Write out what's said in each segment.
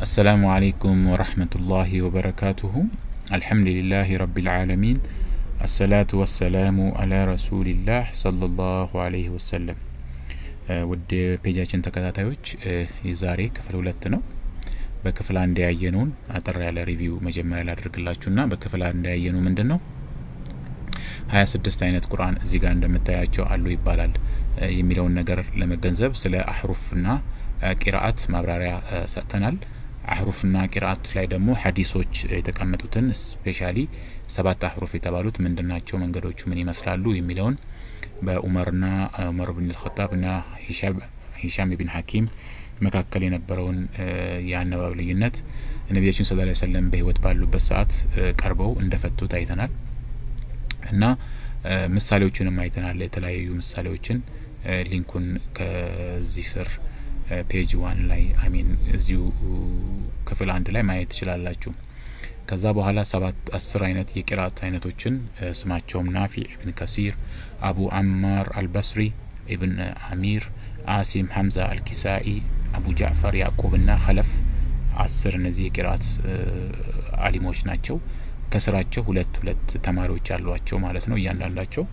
السلام عليكم ورحمة الله وبركاته الحمد لله رب العالمين الصلاة والسلام على رسول الله صلى الله عليه وسلم ውድ ፔጃችን ተከታታዮች የዛሬ ክፍል ሁለት ነው። በክፍል አንድ ያየነውን አጠር ያለ ሪቪው መጀመሪያ ላድርግላችሁና በክፍል አንድ ያየነው ምንድን ነው ሀያ ስድስት አይነት ቁርአን እዚህ ጋር እንደምታያቸው አሉ ይባላል የሚለውን ነገር ለመገንዘብ ስለ አህሩፍና ቂራአት ማብራሪያ ሰጥተናል። አህሩፍና ቂራአት ላይ ደግሞ ሀዲሶች የተቀመጡትን ስፔሻሊ ሰባት አህሩፍ የተባሉት ምንድን ናቸው፣ መንገዶቹ ምን ይመስላሉ የሚለውን በኡመርና ኡመር ብን ልኸጣብና ሂሻም ብን ሐኪም መካከል የነበረውን የአነባብ ልዩነት ነቢያችን ስለ ላ ሰለም በህይወት ባሉበት ሰዓት ቀርበው እንደፈቱት አይተናል እና ምሳሌዎችንም አይተናል። የተለያዩ ምሳሌዎችን ሊንኩን ከዚህ ስር ፔጅ ዋን ላይ አሚን እዚሁ ክፍል አንድ ላይ ማየት ትችላላችሁ። ከዛ በኋላ ሰባት አስር አይነት የቂራአት አይነቶችን ስማቸውም ናፊዕ ኢብን ከሲር፣ አቡ አማር አልበስሪ፣ ኢብን አሚር፣ አሲም፣ ሐምዛ አልኪሳኢ፣ አቡ ጃዕፈር፣ ያዕቁብ ና ኸለፍ አስር እነዚህ የቂራአት አሊሞች ናቸው። ከስራቸው ሁለት ሁለት ተማሪዎች ያሏቸው ማለት ነው እያንዳንዳቸው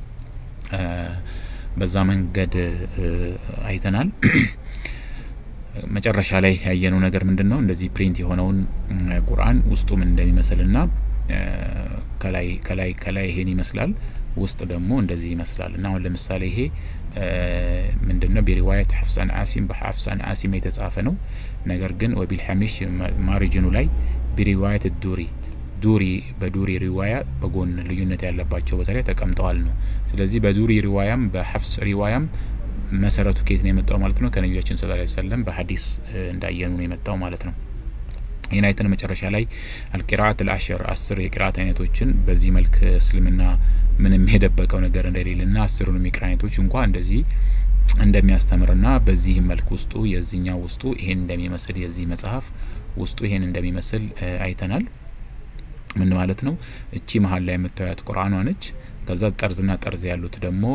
በዛ መንገድ አይተናል። መጨረሻ ላይ ያየነው ነገር ምንድን ነው? እንደዚህ ፕሪንት የሆነውን ቁርአን ውስጡ ምን እንደሚመስል ና ከላይ ከላይ ከላይ ይሄን ይመስላል ውስጥ ደግሞ እንደዚህ ይመስላል እና አሁን ለምሳሌ ይሄ ምንድን ነው ቢሪዋየት ሐፍስ አን አሲም በሐፍስ አን አሲም የተጻፈ ነው። ነገር ግን ወቢልሐሚሽ ማሪጅኑ ላይ ቢሪዋየት ዱሪ ዱሪ በዱሪ ሪዋያ በጎን ልዩነት ያለባቸው ቦታ ላይ ተቀምጠዋል ነው። ስለዚህ በዱሪ ሪዋያም በሐፍስ ሪዋያም መሰረቱ ከየት ነው የመጣው ማለት ነው? ከነቢያችን ስለ ላ ሰለም በሀዲስ እንዳየኑ ነው የመጣው ማለት ነው። ይህን አይተን መጨረሻ ላይ አልቂራአት አልአሽር አስር የቂራአት አይነቶችን በዚህ መልክ እስልምና ምንም የደበቀው ነገር እንደሌለና አስሩንም የቂራአት አይነቶች እንኳ እንደዚህ እንደሚያስተምርና በዚህ መልክ ውስጡ የዚህኛው ውስጡ ይሄን እንደሚመስል የዚህ መጽሐፍ ውስጡ ይሄን እንደሚመስል አይተናል። ምን ማለት ነው? እቺ መሀል ላይ የምታዩት ቁርአኗ ነች። ከዛ ጠርዝና ጠርዝ ያሉት ደግሞ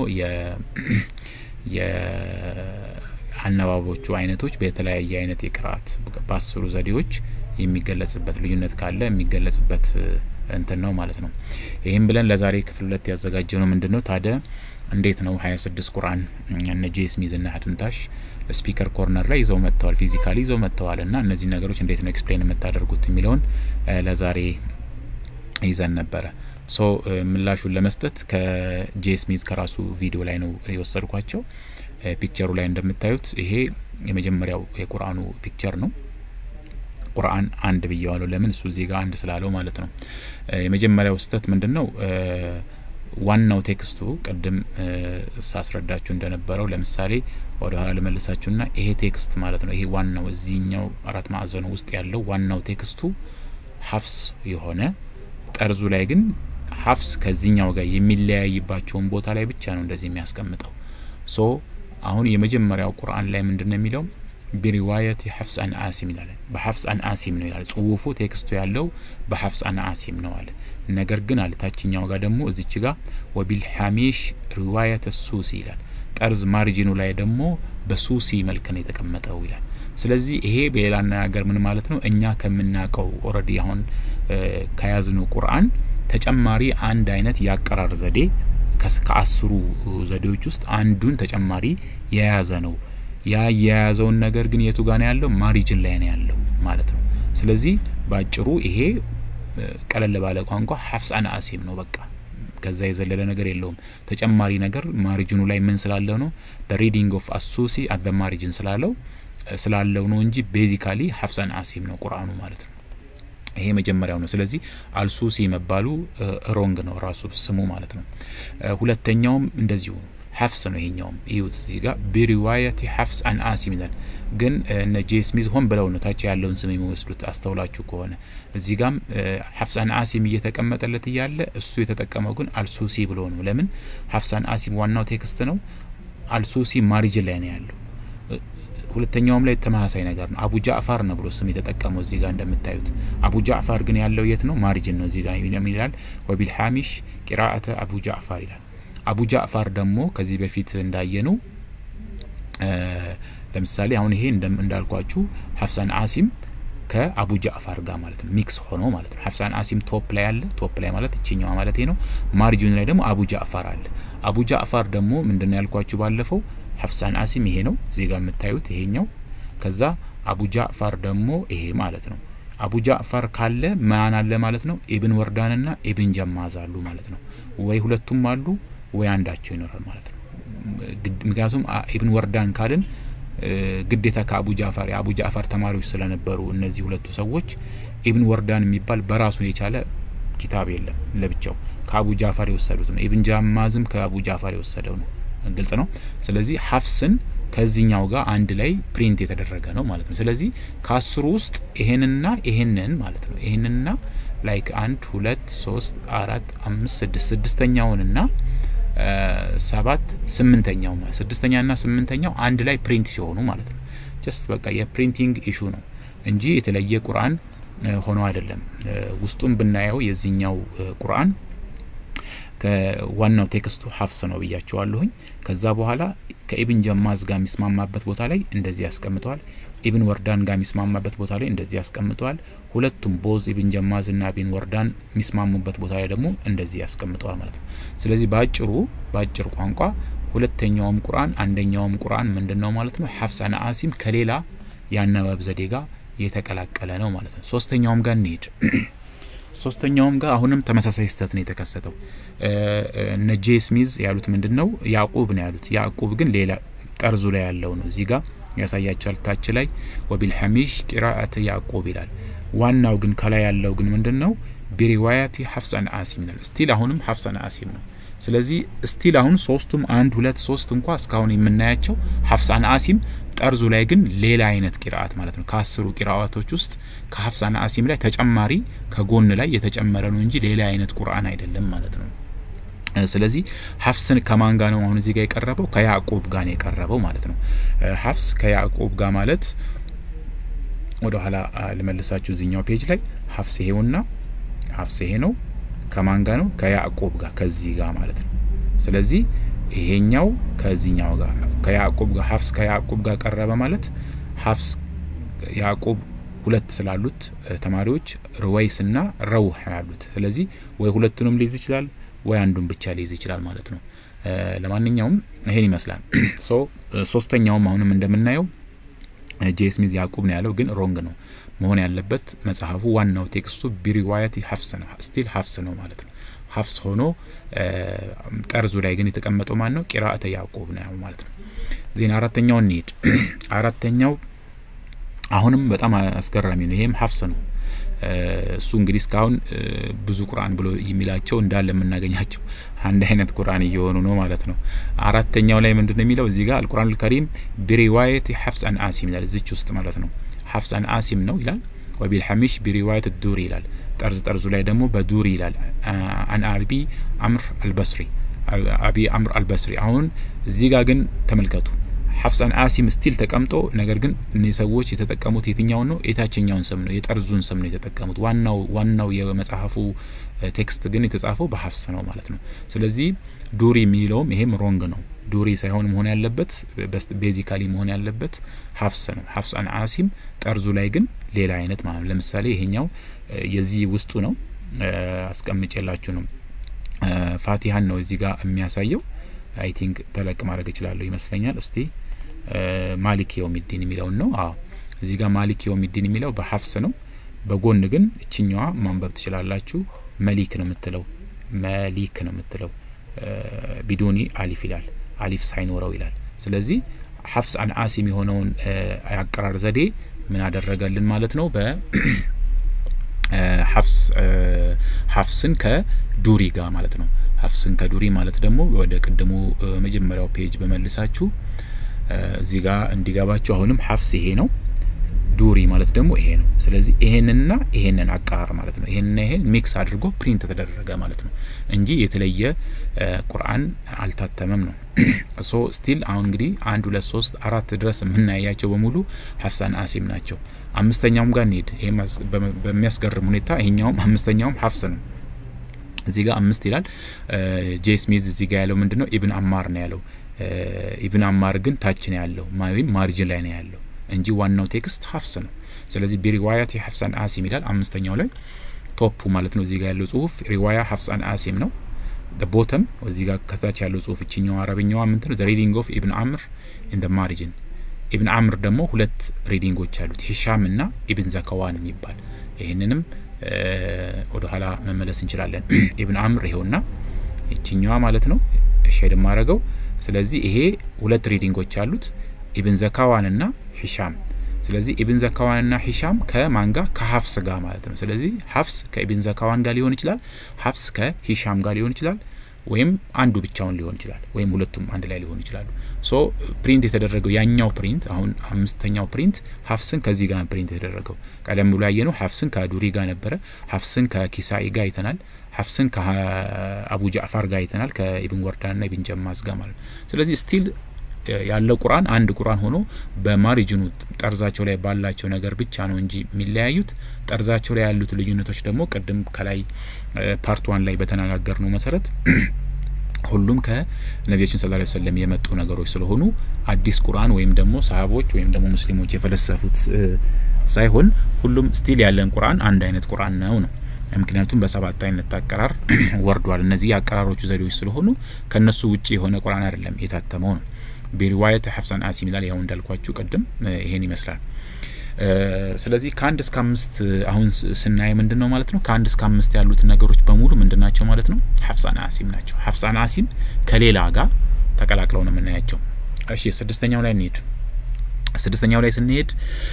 የአነባቦቹ አይነቶች በተለያየ አይነት የቅርአት በአስሩ ዘዴዎች የሚገለጽበት ልዩነት ካለ የሚገለጽበት እንትን ነው ማለት ነው። ይህም ብለን ለዛሬ ክፍል ሁለት ያዘጋጀ ነው ምንድን ነው ታዲያ እንዴት ነው ሀያ ስድስት ቁርአን እነ ጄ ስሚዝ ና ሀቱንታሽ ስፒከር ኮርነር ላይ ይዘው መጥተዋል፣ ፊዚካሊ ይዘው መጥተዋል እና እነዚህ ነገሮች እንዴት ነው ኤክስፕሌን የምታደርጉት የሚለውን ለዛሬ ይዘን ነበረ። ሶ ምላሹን ለመስጠት ከጄ ስሚዝ ከራሱ ቪዲዮ ላይ ነው የወሰድኳቸው። ፒክቸሩ ላይ እንደምታዩት ይሄ የመጀመሪያው የቁርአኑ ፒክቸር ነው። ቁርአን አንድ ብየዋለሁ። ለምን እሱ እዚህ ጋር አንድ ስላለው ማለት ነው። የመጀመሪያው ስህተት ምንድን ነው? ዋናው ቴክስቱ ቅድም ሳስረዳችሁ እንደነበረው ለምሳሌ ወደ ኋላ ልመልሳችሁና ይሄ ቴክስት ማለት ነው። ይሄ ዋናው እዚህኛው አራት ማዕዘኑ ውስጥ ያለው ዋናው ቴክስቱ ሀፍስ የሆነ ጠርዙ ላይ ግን ሀፍስ ከዚህኛው ጋር የሚለያይባቸውን ቦታ ላይ ብቻ ነው እንደዚህ የሚያስቀምጠው። ሶ አሁን የመጀመሪያው ቁርአን ላይ ምንድን ነው የሚለው ቢሪዋየት ሐፍስ አን አሲም ይላል። በሐፍስ አን አሲም ነው ይላል ጽሁፉ ቴክስቱ ያለው በሐፍስ አን አሲም ነው አለ። ነገር ግን አለ ታችኛው ጋር ደግሞ እዚች ጋር ወቢልሐሚሽ ሪዋየት ሱሲ ይላል። ጠርዝ ማርጂኑ ላይ ደግሞ በሱሲ መልክ ነው የተቀመጠው ይላል። ስለዚህ ይሄ በሌላ አነጋገር ምን ማለት ነው? እኛ ከምናውቀው ኦልሬዲ አሁን ከያዝነው ቁርአን ተጨማሪ አንድ አይነት የአቀራር ዘዴ ከአስሩ ዘዴዎች ውስጥ አንዱን ተጨማሪ የያዘ ነው። ያ የያዘውን ነገር ግን የቱ ጋር ነው ያለው? ማሪጅን ላይ ነው ያለው ማለት ነው። ስለዚህ በአጭሩ ይሄ ቀለል ባለ ቋንቋ ሐፍስ አን አሲም ነው በቃ ከዛ የዘለለ ነገር የለውም። ተጨማሪ ነገር ማሪጅኑ ላይ ምን ስላለው ነው ሪዲንግ ኦፍ አሱሲ አት ማሪጅን ስላለው ስላለው ነው እንጂ ቤዚካሊ ሐፍስ አን አሲም ነው ቁርአኑ ማለት ነው። ይሄ መጀመሪያው ነው። ስለዚህ አልሱሲ መባሉ ሮንግ ነው ራሱ ስሙ ማለት ነው። ሁለተኛውም እንደዚሁ ሐፍስ ነው። ይሄኛውም ይሁት እዚህ ጋር ቢሪዋየት ሐፍስ አን አሲም ይላል። ግን እነ ጄ ስሚዝ ሆን ብለው ነው ታች ያለውን ስም የሚወስዱት አስተውላችሁ ከሆነ እዚህ ጋም ሐፍስ አን አሲም እየተቀመጠለት እያለ እሱ የተጠቀመው ግን አልሱሲ ብሎ ነው። ለምን ሐፍስ አን አሲም ዋናው ቴክስት ነው። አልሱሲ ማሪጅን ላይ ነው ያለው። ሁለተኛውም ላይ ተመሳሳይ ነገር ነው። አቡ ጃዕፋር ነው ብሎ ስም የተጠቀመው እዚህ ጋር እንደምታዩት። አቡ ጃዕፋር ግን ያለው የት ነው? ማሪጅን ነው። እዚህ ጋር ይላል ወቢልሐሚሽ ቂራአተ አቡ ጃዕፋር ይላል። አቡ ጃዕፋር ደግሞ ከዚህ በፊት እንዳየነው ለምሳሌ አሁን ይሄ እንዳልኳችሁ ሀፍሳን አሲም ከአቡ ጃዕፋር ጋር ማለት ነው ሚክስ ሆኖ ማለት ነው። ሐፍስ አን አሲም ቶፕ ላይ አለ። ቶፕ ላይ ማለት እችኛዋ ማለት ነው። ማርጂን ላይ ደግሞ አቡ ጃዕፋር አለ። አቡ ጃዕፋር ደግሞ ምንድነው ያልኳችሁ ባለፈው ሐፍስ አን አሲም ይሄ ነው እዚህ ጋር የምታዩት ይሄኛው። ከዛ አቡ ጃዕፋር ደግሞ ይሄ ማለት ነው። አቡ ጃዕፋር ካለ ማን አለ ማለት ነው? ኢብን ወርዳንና ኢብን ጀማዝ አሉ ማለት ነው። ወይ ሁለቱም አሉ ወይ አንዳቸው ይኖራል ማለት ነው። ምክንያቱም ኢብን ወርዳን ካልን ግዴታ ከአቡ ጃዕፋር የአቡ ጃዕፋር ተማሪዎች ስለነበሩ እነዚህ ሁለቱ ሰዎች ኢብን ወርዳን የሚባል በራሱን የቻለ ኪታብ የለም ለብቻው ከአቡ ጃዕፋር የወሰዱት ነው። ኢብን ጃማዝም ከአቡ ጃዕፋር የወሰደው ነው። ግልጽ ነው። ስለዚህ ሐፍስን ከዚህኛው ጋር አንድ ላይ ፕሪንት የተደረገ ነው ማለት ነው። ስለዚህ ከአስሩ ውስጥ ይሄንና ይሄንን ማለት ነው ይሄንና ላይክ አንድ ሁለት ሶስት አራት አምስት ስድስት ስድስተኛውንና ሰባት ስምንተኛው ስድስተኛና ስምንተኛው አንድ ላይ ፕሪንት ሲሆኑ ማለት ነው። ጀስት በቃ የፕሪንቲንግ ኢሹ ነው እንጂ የተለየ ቁርአን ሆኖ አይደለም። ውስጡም ብናየው የዚህኛው ቁርአን ከዋናው ቴክስቱ ሀፍስ ነው ብያቸዋለሁኝ። ከዛ በኋላ ከኢብን ጀማዝ ጋር የሚስማማበት ቦታ ላይ እንደዚህ ያስቀምጠዋል። ኢብን ወርዳን ጋር የሚስማማበት ቦታ ላይ እንደዚህ ያስቀምጠዋል። ሁለቱም ቦዝ ኢብን ጀማዝ እና ኢብን ወርዳን የሚስማሙበት ቦታ ላይ ደግሞ እንደዚህ ያስቀምጠዋል ማለት ነው። ስለዚህ በአጭሩ በአጭር ቋንቋ ሁለተኛውም ቁርአን አንደኛውም ቁርአን ምንድን ነው ማለት ነው ሀፍስ አን አሲም ከሌላ የአነባብ ዘዴ ጋር የተቀላቀለ ነው ማለት ነው። ሶስተኛውም ጋር እንሄድ። ሶስተኛውም ጋር አሁንም ተመሳሳይ ስህተት ነው የተከሰተው። እነ ጄ ስሚዝ ያሉት ምንድን ነው ያዕቁብ ነው ያሉት። ያዕቁብ ግን ሌላ ጠርዙ ላይ ያለው ነው እዚህ ጋር ያሳያቸዋል። ታች ላይ ወቢልሐሚሽ ቂራአት ያዕቁብ ይላል። ዋናው ግን ከላይ ያለው ግን ምንድን ነው ቢሪዋያቲ ሀፍስ አን አሲም ይላል። ስቲል አሁንም ሀፍስ አን አሲም ነው። ስለዚህ ስቲል አሁን ሶስቱም አንድ ሁለት ሶስት እንኳ እስካሁን የምናያቸው ሀፍስ አን አሲም ጠርዙ ላይ ግን ሌላ አይነት ቂራአት ማለት ነው። ከአስሩ ቂራአቶች ውስጥ ከሀፍስ አን አሲም ላይ ተጨማሪ ከጎን ላይ የተጨመረ ነው እንጂ ሌላ አይነት ቁርአን አይደለም ማለት ነው። ስለዚህ ሀፍስን ከማን ጋር ነው አሁን እዚህ ጋር የቀረበው? ከያዕቁብ ጋር ነው የቀረበው ማለት ነው። ሀፍስ ከያዕቁብ ጋር ማለት ወደ ኋላ ልመልሳችሁ እዚኛው ፔጅ ላይ ሀፍስ ይሄውና ሀፍስ ይሄ ነው። ከማን ጋር ነው? ከያዕቁብ ጋር ከዚህ ጋር ማለት ነው። ስለዚህ ይሄኛው ከዚህኛው ጋር ከያዕቁብ ጋር ሀፍስ ከያዕቁብ ጋር ቀረበ ማለት ሀፍስ ያዕቁብ ሁለት ስላሉት ተማሪዎች ርወይስ እና ረውህ ያሉት። ስለዚህ ወይ ሁለቱንም ሊይዝ ይችላል ወይ አንዱን ብቻ ሊይዝ ይችላል ማለት ነው። ለማንኛውም ይሄን ይመስላል። ሶ ሶስተኛውም አሁንም እንደምናየው ጄ ስሚዝ ያዕቁብ ነው ያለው፣ ግን ሮንግ ነው መሆን ያለበት መጽሐፉ ዋናው ቴክስቱ ቢሪዋያቲ ሀፍስ ነው፣ ስቲል ሀፍስ ነው ማለት ነው። ሀፍስ ሆኖ ጠርዙ ላይ ግን የተቀመጠው ማን ነው? ቂራአተ ያዕቁብ ነው ማለት ነው። ዜና አራተኛው እንሄድ። አራተኛው አሁንም በጣም አስገራሚ ነው። ይሄም ሀፍስ ነው። እሱ እንግዲህ እስካሁን ብዙ ቁርአን ብሎ የሚላቸው እንዳለ የምናገኛቸው አንድ አይነት ቁርአን እየሆኑ ነው ማለት ነው። አራተኛው ላይ ምንድን ነው የሚለው እዚህ ጋር አልቁርአን አልከሪም ቢሪዋየት ሀፍስ አን አሲም ይላል። እዚች ውስጥ ማለት ነው ሀፍስ አን አሲም ነው ይላል። ወቢልሐሚሽ ቢሪዋየት ዱሪ ይላል። ጠርዝ ጠርዙ ላይ ደግሞ በዱሪ ይላል። አን አቢ አምር አልበስሪ አቢ አምር አልበስሪ። አሁን እዚህ ጋር ግን ተመልከቱ ሀፍስ አን አሲም ስቲል ተቀምጦ ነገር ግን እነዚህ ሰዎች የተጠቀሙት የትኛውን ነው? የታችኛውን ስም ነው፣ የጠርዙን ስም ነው የተጠቀሙት። ዋናው ዋናው የመጽሐፉ ቴክስት ግን የተጻፈው በሀፍስ ነው ማለት ነው። ስለዚህ ዱሪ የሚለውም ይሄም ሮንግ ነው። ዱሪ ሳይሆን መሆን ያለበት ቤዚካሊ መሆን ያለበት ሀፍስ ነው። ሀፍስ አን አሲም ጠርዙ ላይ ግን ሌላ አይነት ማለት ነው። ለምሳሌ ይሄኛው የዚህ ውስጡ ነው፣ አስቀምጬላችሁ ነው። ፋቲሀን ነው እዚህ ጋር የሚያሳየው። አይ ቲንክ ተለቅ ማድረግ እችላለሁ ይመስለኛል። እስቲ ማሊክ የውሚዲን የሚለውን ነው። አዎ እዚህ ጋር ማሊክ የውሚዲን የሚለው በሀፍስ ነው። በጎን ግን እችኛዋ ማንበብ ትችላላችሁ። መሊክ ነው የምትለው መሊክ ነው የምትለው ቢዶኒ አሊፍ ይላል። አሊፍ ሳይኖረው ይላል። ስለዚህ ሀፍስ አን አሲም የሆነውን አቀራር ዘዴ ምን አደረገልን ማለት ነው በ ሀፍስ ሀፍስን ከዱሪ ጋር ማለት ነው። ሀፍስን ከዱሪ ማለት ደግሞ ወደ ቅድሙ መጀመሪያው ፔጅ በመልሳችሁ እዚህ ጋር እንዲገባችሁ አሁንም ሀፍስ ይሄ ነው። ዱሪ ማለት ደግሞ ይሄ ነው። ስለዚህ ይሄንና ይሄንን አቀራር ማለት ነው። ይሄንና ይሄን ሚክስ አድርጎ ፕሪንት ተደረገ ማለት ነው እንጂ የተለየ ቁርአን አልታተመም ነው። ሶ ስቲል አሁን እንግዲህ አንድ ሁለት ሶስት አራት ድረስ የምናያቸው በሙሉ ሀፍሳን አሲም ናቸው። አምስተኛውም ጋር እንሄድ። ይሄ በሚያስገርም ሁኔታ ይሄኛውም አምስተኛውም ሀፍስ ነው። እዚህ ጋር አምስት ይላል። ጄ ስሚዝ እዚህ ጋር ያለው ምንድን ነው? ኢብን አማር ነው ያለው። ኢብን አማር ግን ታች ነው ያለው ወይም ማርጅን ላይ ነው ያለው። እንጂ ዋናው ቴክስት ሀፍስ ነው። ስለዚህ ቢሪዋያት ሀፍስ አን አሲም ይላል አምስተኛው ላይ ቶፑ ማለት ነው። እዚህ ጋር ያለው ጽሁፍ ሪዋያ ሀፍስ አን አሲም ነው። ቦተም እዚህ ጋር ከታች ያለው ጽሁፍ እችኛው አረብኛዋ ምንትን ዘ ሪዲንግ ኦፍ ኢብን አምር ኢን ደ ማሪጅን ኢብን አምር ደግሞ ሁለት ሪዲንጎች አሉት ሂሻም እና ኢብን ዘከዋን የሚባል ይህንንም ወደ ኋላ መመለስ እንችላለን። ኢብን አምር ይኸውና ይችኛዋ ማለት ነው ሼድ ማረገው። ስለዚህ ይሄ ሁለት ሪዲንጎች አሉት ኢብን ዘካዋን እና ሂሻም። ስለዚህ ኢብን ዘካዋን እና ሂሻም ከማን ጋር ከሀፍስ ጋር ማለት ነው። ስለዚህ ሀፍስ ከኢብን ዘካዋን ጋር ሊሆን ይችላል፣ ሀፍስ ከሂሻም ጋር ሊሆን ይችላል፣ ወይም አንዱ ብቻውን ሊሆን ይችላል፣ ወይም ሁለቱም አንድ ላይ ሊሆኑ ይችላሉ። ሶ ፕሪንት የተደረገው ያኛው ፕሪንት አሁን አምስተኛው ፕሪንት ሀፍስን ከዚህ ጋር ፕሪንት የተደረገው ቀደም ብሎ ያየነው ሀፍስን ከዱሪ ጋር ነበረ። ሀፍስን ከኪሳኢ ጋር አይተናል። ሀፍስን ከአቡ ጃዕፋር ጋር አይተናል። ከኢብን ወርዳን ና ኢብን ጀማዝ ጋር ማለት ነው። ስለዚህ ስቲል ያለው ቁርአን አንድ ቁርአን ሆኖ በማሪጅኑ ጠርዛቸው ላይ ባላቸው ነገር ብቻ ነው እንጂ የሚለያዩት ጠርዛቸው ላይ ያሉት ልዩነቶች ደግሞ ቅድም ከላይ ፓርት ዋን ላይ በተነጋገር ነው መሰረት ሁሉም ከነቢያችን ስለ ላ ሰለም የመጡ ነገሮች ስለሆኑ አዲስ ቁርአን ወይም ደግሞ ሰሀቦች ወይም ደግሞ ሙስሊሞች የፈለሰፉት ሳይሆን ሁሉም ስቲል ያለን ቁርአን አንድ አይነት ቁርአን ነው ነው ምክንያቱም በሰባት አይነት አቀራር ወርዷል። እነዚህ የአቀራሮቹ ዘዴዎች ስለሆኑ ከነሱ ውጭ የሆነ ቁርአን አይደለም የታተመው ነው። ቢሪዋየት ሀፍሳን አሲም ይላል። ያው እንዳልኳችሁ ቅድም ይሄን ይመስላል። ስለዚህ ከአንድ እስከ አምስት አሁን ስናይ ምንድን ነው ማለት ነው? ከአንድ እስከ አምስት ያሉት ነገሮች በሙሉ ምንድን ናቸው ማለት ነው? ሀፍሳን አሲም ናቸው። ሀፍሳን አሲም ከሌላ ጋር ተቀላቅለው ነው የምናያቸው። እሺ ስድስተኛው ላይ እንሄድ። ስድስተኛው ላይ ስንሄድ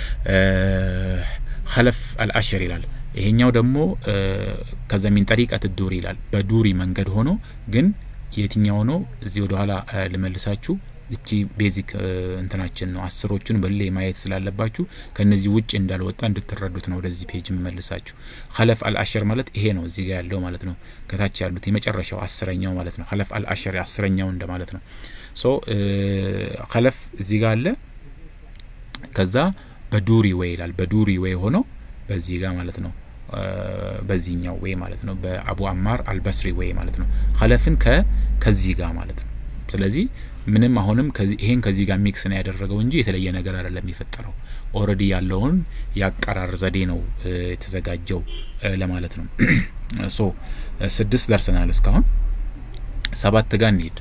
ኸለፍ አልአሽር ይላል። ይሄኛው ደግሞ ከዘሚን ጠሪቀት ዱሪ ይላል። በዱሪ መንገድ ሆኖ ግን የትኛው ነው? እዚህ ወደ ኋላ ልመልሳችሁ። እቺ ቤዚክ እንትናችን ነው። አስሮቹን በሌ ማየት ስላለባችሁ ከነዚህ ውጭ እንዳልወጣ እንድትረዱት ነው ወደዚህ ፔጅ የምመልሳችሁ። ኸለፍ አልአሸር ማለት ይሄ ነው፣ እዚህ ጋር ያለው ማለት ነው። ከታች ያሉት የመጨረሻው አስረኛው ማለት ነው። ኸለፍ አልአሸር አስረኛው እንደ ማለት ነው። ሶ ኸለፍ እዚህ ጋር አለ። ከዛ በዱሪ ወይ ይላል። በዱሪ ወይ ሆኖ በዚህ ጋር ማለት ነው በዚህኛው ወይ ማለት ነው። በአቡ አማር አልበስሪ ወይ ማለት ነው። ኸለፍን ከ ከዚህ ጋር ማለት ነው። ስለዚህ ምንም አሁንም ይሄን ከዚህ ጋር ሚክስ ነው ያደረገው እንጂ የተለየ ነገር አይደለም የፈጠረው። ኦልሬዲ ያለውን የአቀራር ዘዴ ነው የተዘጋጀው ለማለት ነው። ሶ ስድስት ደርሰናል እስካሁን። ሰባት ጋር እንሄድ።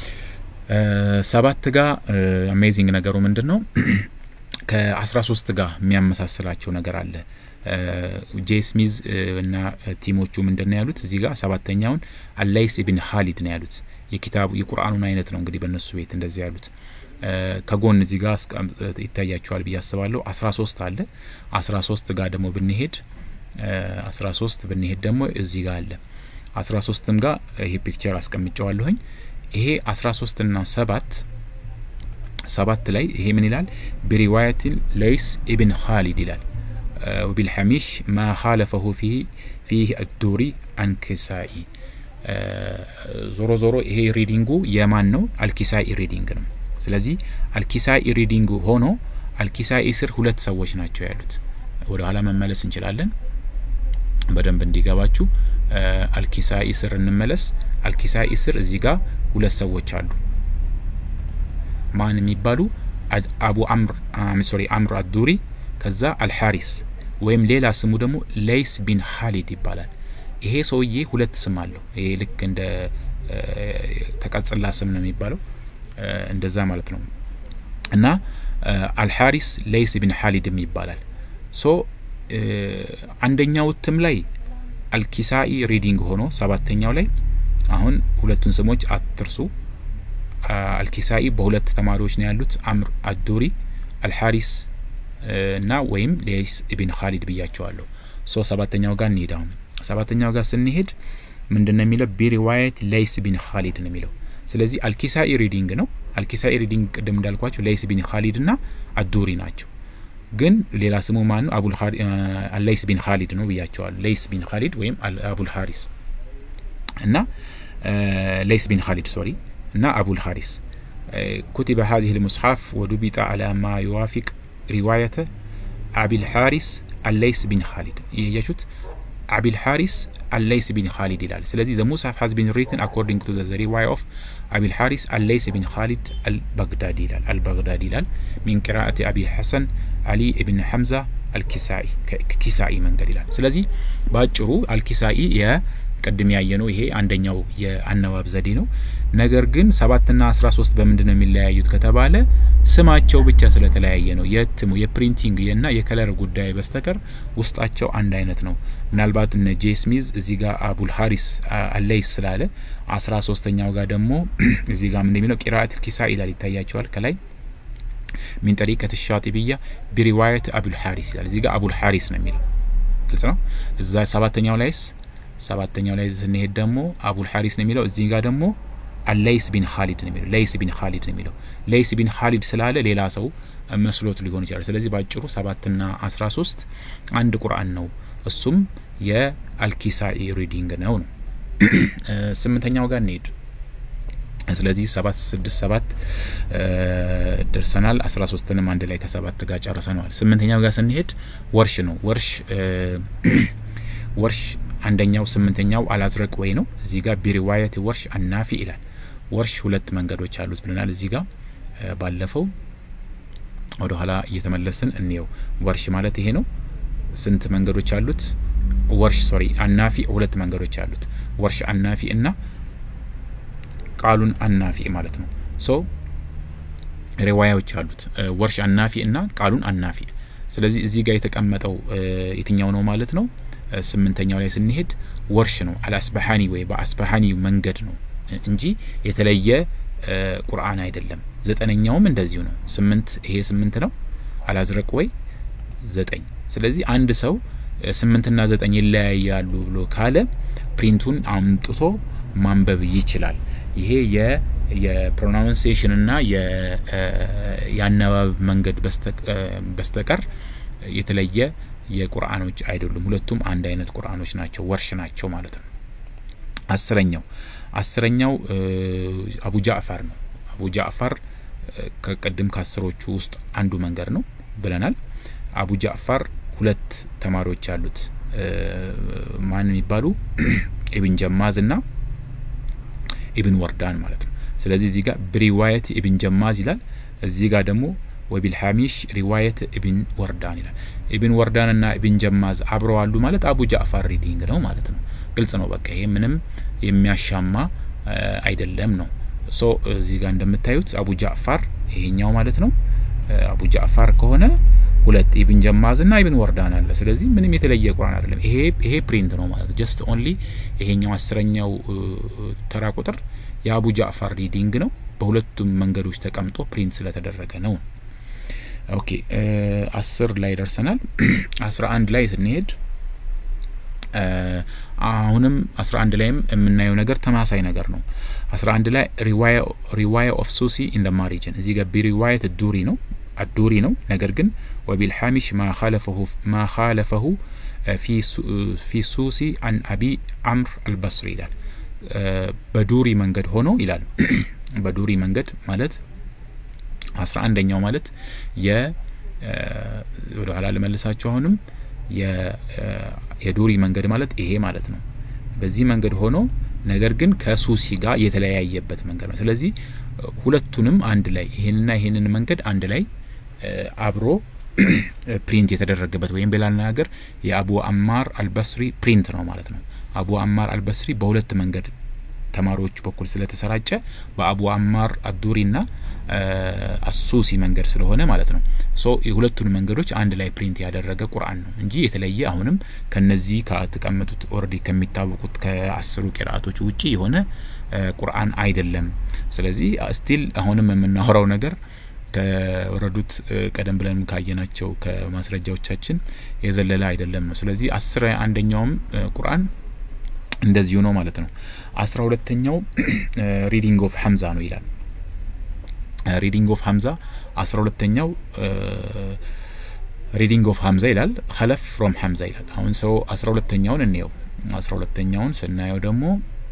ሰባት ጋር አሜዚንግ ነገሩ ምንድን ነው? ከአስራ ሶስት ጋር የሚያመሳስላቸው ነገር አለ። ጄ ስሚዝ እና ቲሞቹ ምንድን ነው ያሉት? እዚህ ጋር ሰባተኛውን አላይስ ኢብን ሀሊድ ነው ያሉት። የኪታቡ የቁርአኑን አይነት ነው እንግዲህ በእነሱ ቤት እንደዚህ ያሉት። ከጎን እዚህ ጋር ይታያቸዋል ብዬ አስባለሁ። አስራ ሶስት አለ። አስራ ሶስት ጋር ደግሞ ብንሄድ አስራ ሶስት ብንሄድ ደግሞ እዚህ ጋር አለ። አስራ ሶስትም ጋር ይሄ ፒክቸር አስቀምጨዋለሁኝ። ይሄ አስራ ሶስት ና ሰባት ሰባት ላይ ይሄ ምን ይላል? ቢሪዋያትን ለይስ ኢብን ኻሊድ ይላል ወቢልሐሚሽ ማ ኻለፈሁ ፊህ አዱሪ አንክሳኢ ዞሮ ዞሮ ይሄ ሪዲንጉ የማን ነው? አልኪሳኢ ሪዲንግ ነው። ስለዚህ አልኪሳኢ ሪዲንግ ሆኖ አልኪሳኢ ስር ሁለት ሰዎች ናቸው ያሉት። ወደ ኋላ መመለስ እንችላለን በደንብ እንዲገባችሁ። አልኪሳኢ ስር እንመለስ። አልኪሳኢ ስር እዚህ ጋር ሁለት ሰዎች አሉ። ማን የሚባሉ አቡ አምር ሶሪ አምር አዱሪ ከዛ አልሐሪስ ወይም ሌላ ስሙ ደግሞ ለይስ ቢን ሀሊድ ይባላል። ይሄ ሰውዬ ሁለት ስም አለው። ይሄ ልክ እንደ ተቀጽላ ስም ነው የሚባለው እንደዛ ማለት ነው። እና አልሐሪስ ለይስ ቢን ሀሊድም ይባላል። ሶ አንደኛው እትም ላይ አልኪሳኢ ሪዲንግ ሆኖ ሰባተኛው ላይ አሁን ሁለቱን ስሞች አትርሱ። አልኪሳኢ በሁለት ተማሪዎች ነው ያሉት፣ አምር አዱሪ አልሐሪስ እና ወይም ሌይስ ኢብን ኻሊድ ብያቸዋለሁ። ሶ ሰባተኛው ጋር እንሄድ። አሁን ሰባተኛው ጋር ስንሄድ ምንድን ነው የሚለው? ቢሪዋየት ሌይስ ቢን ኻሊድ ነው የሚለው። ስለዚህ አልኪሳኢ ሪዲንግ ነው። አልኪሳኢ ሪዲንግ ቅድም እንዳልኳቸው ሌይስ ቢን ኻሊድ እና አዱሪ ናቸው። ግን ሌላ ስሙ ማን ነው? ሌይስ ቢን ኻሊድ ነው ብያቸዋለሁ። ሌይስ ቢን ኻሊድ ወይም አቡል ሀሪስ እና ሌይስ ቢን ኻሊድ ሶሪ እና አቡል ሀሪስ ኩቲበ ሀዚህ ልሙስሐፍ ወዱቢጣ አላ ማ ዩዋፊቅ ሪዋየተ አቢል ሀሪስ አለይስ ቢን ኻሊድ እያያችሁት አቢል ሐሪስ አለይስ ቢን ካሊድ ይላል። ስለዚህ ዘ ሙስሐፍ ሀዝ ቢን ሪትን አኮርዲንግ ቱ ዘ ሪዋይ ኦፍ አቢል ሐሪስ አለይስ ቢን ካሊድ አልባግዳዲ ይላል አልባግዳዲ ይላል ሚን ቅራአቲ አቢ ሐሰን አሊ ኢብን ሐምዛ አልኪሳኢ ከኪሳኢ መንገድ ይላል። ስለዚህ በአጭሩ አልኪሳኢ የቅድም ያየ ነው። ይሄ አንደኛው የአነባብ ዘዴ ነው። ነገር ግን ሰባትና አስራ ሶስት በምንድን ነው የሚለያዩት ከተባለ ስማቸው ብቻ ስለተለያየ ነው። የእትሙ የፕሪንቲንግ እና የከለር ጉዳይ በስተቀር ውስጣቸው አንድ አይነት ነው። ምናልባት እነ ጄ ስሚዝ እዚህ ጋር አቡል ሀሪስ አለይስ ስላለ አስራ ሶስተኛው ጋር ደግሞ እዚህ ጋር ምን የሚለው ቂራአት ኪሳ ይላል ይታያቸዋል ከላይ ሚን ጠሪቀት ሻጢብያ ቢሪዋየት አቡል ሀሪስ ይላል። እዚህ ጋር አቡል ሀሪስ ነው የሚለው ግልጽ ነው። እዛ ሰባተኛው ላይስ ሰባተኛው ላይ ስንሄድ ደግሞ አቡል ሀሪስ ነው የሚለው እዚህ ጋር ደግሞ አለይስ ቢን ካሊድ ነው የሚለው ለይስ ቢን ካሊድ ነው የሚለው ለይስ ቢን ካሊድ ስላለ ሌላ ሰው መስሎት ሊሆን ይችላል። ስለዚህ በአጭሩ ሰባትና አስራ ሶስት አንድ ቁርአን ነው። እሱም የአልኪሳኢ ሪዲንግ ነው ነው። ስምንተኛው ጋር እንሄድ። ስለዚህ ሰባት ስድስት ሰባት ደርሰናል። አስራ ሶስትንም አንድ ላይ ከሰባት ጋር ጨርሰነዋል። ስምንተኛው ጋር ስንሄድ ወርሽ ነው። ወርሽ ወርሽ አንደኛው ስምንተኛው አላዝረቅ ወይ ነው። እዚህ ጋር ቢሪዋየት ወርሽ አናፊ ይላል። ወርሽ ሁለት መንገዶች አሉት ብለናል። እዚህ ጋር ባለፈው ወደ ኋላ እየተመለስን እንየው። ወርሽ ማለት ይሄ ነው። ስንት መንገዶች አሉት? ወርሽ ሶሪ አናፊ ሁለት መንገዶች አሉት። ወርሽ አናፊ እና ቃሉን አናፊ ማለት ነው። ሶ ሪዋያዎች አሉት ወርሽ አናፊ እና ቃሉን አናፊ። ስለዚህ እዚህ ጋር የተቀመጠው የትኛው ነው ማለት ነው? ስምንተኛው ላይ ስንሄድ ወርሽ ነው። አልአስበሀኒ ወይ በአስበሀኒ መንገድ ነው እንጂ የተለየ ቁርአን አይደለም። ዘጠነኛውም እንደዚሁ ነው። ስምንት ይሄ ስምንት ነው። አላዝረቅ ወይ ዘጠኝ። ስለዚህ አንድ ሰው ስምንትና ዘጠኝ ይለያያሉ ብሎ ካለ ፕሪንቱን አምጥቶ ማንበብ ይችላል። ይሄ የ የፕሮናውንሴሽን እና የአነባብ መንገድ በስተቀር የተለየ የቁርአኖች አይደሉም። ሁለቱም አንድ አይነት ቁርአኖች ናቸው፣ ወርሽ ናቸው ማለት ነው። አስረኛው አስረኛው አቡ ጃዕፈር ነው። አቡ ጃዕፈር ከቅድም ከአስሮቹ ውስጥ አንዱ መንገድ ነው ብለናል። አቡ ጃዕፈር ሁለት ተማሪዎች አሉት። ማን የሚባሉ ኢብን ጀማዝ እና ኢብን ወርዳን ማለት ነው። ስለዚህ እዚህ ጋር ብሪዋየት ኢብን ጀማዝ ይላል። እዚህ ጋር ደግሞ ወቢልሐሚሽ ሪዋየት ኢብን ወርዳን ይላል። ኢብን ወርዳን እና ኢብን ጀማዝ አብረው አሉ ማለት አቡ ጃዕፈር ሪዲንግ ነው ማለት ነው። ግልጽ ነው። በቃ ይሄ ምንም የሚያሻማ አይደለም ነው። ሶ እዚህ ጋር እንደምታዩት አቡ ጃዕፈር ይሄኛው ማለት ነው። አቡ ጃዕፈር ከሆነ ሁለት ኢብን ጀማዝ እና ኢብን ወርዳን አለ። ስለዚህ ምንም የተለየ ቁርአን አይደለም። ይሄ ይሄ ፕሪንት ነው ማለት ነው። ጀስት ኦንሊ ይሄኛው አስረኛው ተራ ቁጥር የአቡ ጃዕፈር ሪዲንግ ነው። በሁለቱም መንገዶች ተቀምጦ ፕሪንት ስለተደረገ ነው። ኦኬ አስር ላይ ደርሰናል። አስራ አንድ ላይ ስንሄድ አሁንም አስራ አንድ ላይም የምናየው ነገር ተማሳይ ነገር ነው። አስራ አንድ ላይ ሪዋያ ኦፍ ሱሲ ኢን ደ ማሪጅን እዚህ ጋር ቢሪዋየት ዱሪ ነው አዱሪ ነው። ነገር ግን ወቢልሐሚሽ ማ ካለፈሁ ፊ ሱሲ አን አቢ አምር አልበስሪ ይላል። በዱሪ መንገድ ሆኖ ይላል። በዱሪ መንገድ ማለት አስራ አንደኛው ማለት የ ወደ ኋላ ልመልሳችሁ አሁንም የዱሪ መንገድ ማለት ይሄ ማለት ነው። በዚህ መንገድ ሆኖ ነገር ግን ከሱሲ ጋር የተለያየበት መንገድ ነው። ስለዚህ ሁለቱንም አንድ ላይ ይሄንና ይሄንን መንገድ አንድ ላይ አብሮ ፕሪንት የተደረገበት ወይም በሌላ አነጋገር የአቡ አማር አልበስሪ ፕሪንት ነው ማለት ነው። አቡ አማር አልበስሪ በሁለት መንገድ ተማሪዎች በኩል ስለተሰራጨ በአቡ አማር አዱሪና አሱሲ መንገድ ስለሆነ ማለት ነው። ሶ የሁለቱን መንገዶች አንድ ላይ ፕሪንት ያደረገ ቁርአን ነው እንጂ የተለየ አሁንም ከነዚህ ከተቀመጡት ኦልሬዲ ከሚታወቁት ከአስሩ ቂራአቶች ውጪ የሆነ ቁርአን አይደለም። ስለዚህ ስቲል አሁንም የምናወራው ነገር ከወረዱት ቀደም ብለን ካየናቸው ከማስረጃዎቻችን የዘለለ አይደለም ነው። ስለዚህ አስራ አንደኛውም ቁርአን እንደዚሁ ነው ማለት ነው። አስራ ሁለተኛው ሪዲንግ ኦፍ ሀምዛ ነው ይላል። ሪዲንግ ኦፍ ሀምዛ አስራ ሁለተኛው ሪዲንግ ኦፍ ሀምዛ ይላል። ኸለፍ ፍሮም ሀምዛ ይላል። አሁን ሰው አስራ ሁለተኛውን እንየው። አስራ ሁለተኛውን ስናየው ደግሞ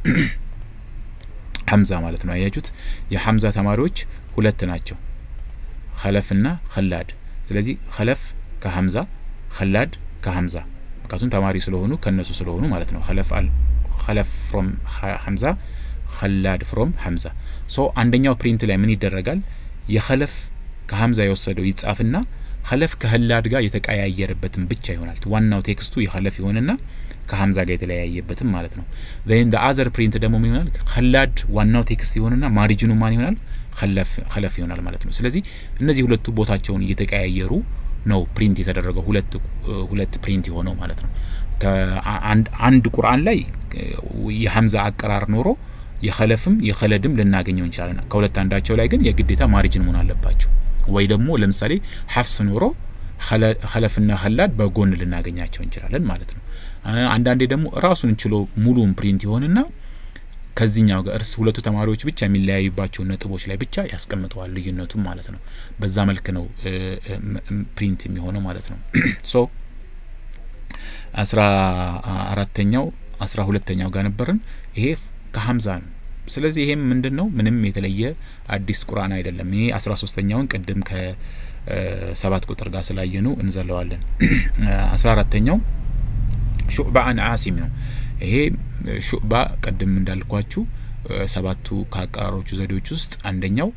ሀምዛ ማለት ነው። አያችሁት? የሀምዛ ተማሪዎች ሁለት ናቸው፣ ኸለፍና ኸላድ። ስለዚህ ኸለፍ ከሀምዛ ኸላድ ከሀምዛ ምክንያቱም ተማሪ ስለሆኑ ከነሱ ስለሆኑ ማለት ነው። ኸለፍ አል ኸለፍ ፍሮም ሐምዛ ኸላድ ፍሮም ሐምዛ ሶ አንደኛው ፕሪንት ላይ ምን ይደረጋል? የኸለፍ ከሐምዛ የወሰደው ይጻፍና ኸለፍ ከህላድ ጋር የተቀያየረበትም ብቻ ይሆናል። ዋናው ቴክስቱ የኸለፍ ይሆንና ከሐምዛ ጋር የተለያየበትም ማለት ነው። ዘን አዘር ፕሪንት ደግሞ ምን ይሆናል? ኸላድ ዋናው ቴክስት ይሆንና ማሪጅኑ ማን ይሆናል? ኸለፍ ይሆናል ማለት ነው። ስለዚህ እነዚህ ሁለቱ ቦታቸውን እየተቀያየሩ ነው ፕሪንት የተደረገው ሁለት ሁለት ፕሪንት የሆነው ማለት ነው። አንድ ቁርአን ላይ የሐምዛ አቀራር ኖሮ የኸለፍም የኸለድም ልናገኘው እንችላለን። ከሁለት አንዳቸው ላይ ግን የግዴታ ማሪጅን መሆን አለባቸው። ወይ ደግሞ ለምሳሌ ሐፍስ ኖሮ ኸለፍና ኸላድ በጎን ልናገኛቸው እንችላለን ማለት ነው። አንዳንዴ ደግሞ ራሱን ችሎ ሙሉን ፕሪንት ይሆንና ከዚህኛው ጋር እርስ ሁለቱ ተማሪዎች ብቻ የሚለያዩባቸው ነጥቦች ላይ ብቻ ያስቀምጠዋል ልዩነቱም ማለት ነው። በዛ መልክ ነው ፕሪንት የሚሆነው ማለት ነው። ሶ አስራ አራተኛው አስራ ሁለተኛው ጋር ነበርን። ይሄ ከሀምዛ ነው። ስለዚህ ይሄም ምንድን ነው ምንም የተለየ አዲስ ቁርአን አይደለም። ይሄ አስራ ሶስተኛውን ቅድም ከሰባት ቁጥር ጋር ስላየ ነው እንዘለዋለን። አስራ አራተኛው ሹዕባ አን አሲም ነው። ይሄ ሹዕባ ቅድም እንዳልኳችሁ ሰባቱ ከአቀራሮቹ ዘዴዎች ውስጥ አንደኛው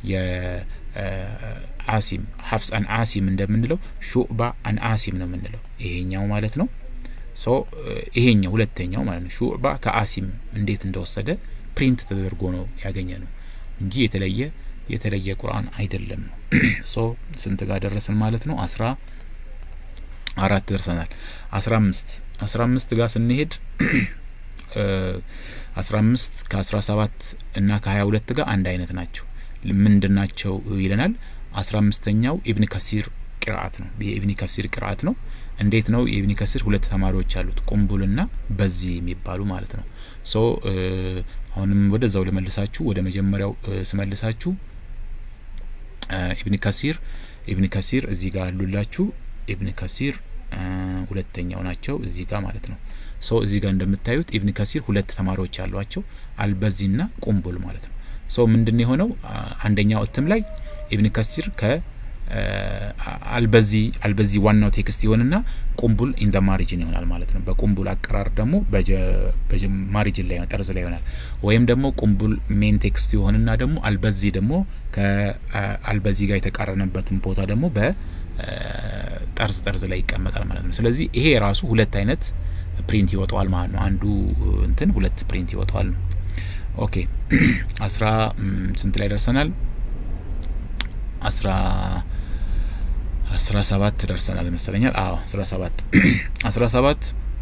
የአሲም ሀፍስ አን አሲም እንደምንለው ሹዕባ አን አሲም ነው የምንለው ይሄኛው ማለት ነው። ሶ ይሄኛው ሁለተኛው ማለት ነው። ሹዕባ ከአሲም እንዴት እንደወሰደ ፕሪንት ተደርጎ ነው ያገኘ ነው እንጂ የተለየ የተለየ ቁርአን አይደለም ነው። ሶ ስንት ጋር ደረስን ማለት ነው? አስራ አራት ደርሰናል። አስራ አምስት አስራ አምስት ጋር ስንሄድ አስራ አምስት ከአስራ ሰባት እና ከሀያ ሁለት ጋር አንድ አይነት ናቸው። ምንድን ናቸው ይለናል። አስራ አምስተኛው ኢብን ከሲር ቅርአት ነው። የኢብኒ ከሲር ቅርአት ነው። እንዴት ነው? የኢብኒ ከሲር ሁለት ተማሪዎች አሉት፣ ቁምቡልና በዚህ የሚባሉ ማለት ነው። ሶ አሁንም ወደዛው ልመልሳችሁ፣ ወደ መጀመሪያው ስመልሳችሁ ኢብኒ ከሲር ኢብኒ ከሲር እዚህ ጋር አሉላችሁ። ኢብን ከሲር ሁለተኛው ናቸው እዚህ ጋር ማለት ነው። ሶ እዚህ ጋር እንደምታዩት ኢብን ከሲር ሁለት ተማሪዎች አሏቸው፣ አልበዚና ቁምቡል ማለት ነው። ሶ ምንድን የሆነው አንደኛው እትም ላይ ኢብን ከሲር ከ አልበዚ አልበዚ ዋናው ቴክስት ይሆንና ቁምቡል ኢንደ ማሪጅን ይሆናል ማለት ነው። በቁምቡል አቀራር ደግሞ ማሪጅን ላይ ጠርዝ ላይ ይሆናል። ወይም ደግሞ ቁምቡል ሜን ቴክስት ይሆንና ደግሞ አልበዚ ደግሞ ከአልበዚ ጋር የተቃረነበትን ቦታ ደግሞ በጠርዝ ጠርዝ ላይ ይቀመጣል ማለት ነው። ስለዚህ ይሄ ራሱ ሁለት አይነት ፕሪንት ይወጣዋል ማለት ነው። አንዱ እንትን ሁለት ፕሪንት ይወጣዋል ነው። ኦኬ አስራ ስንት ላይ ደርሰናል? አስራ አስራ ሰባት ደርሰናል ይመስለኛል። አዎ አስራ ሰባት አስራ ሰባት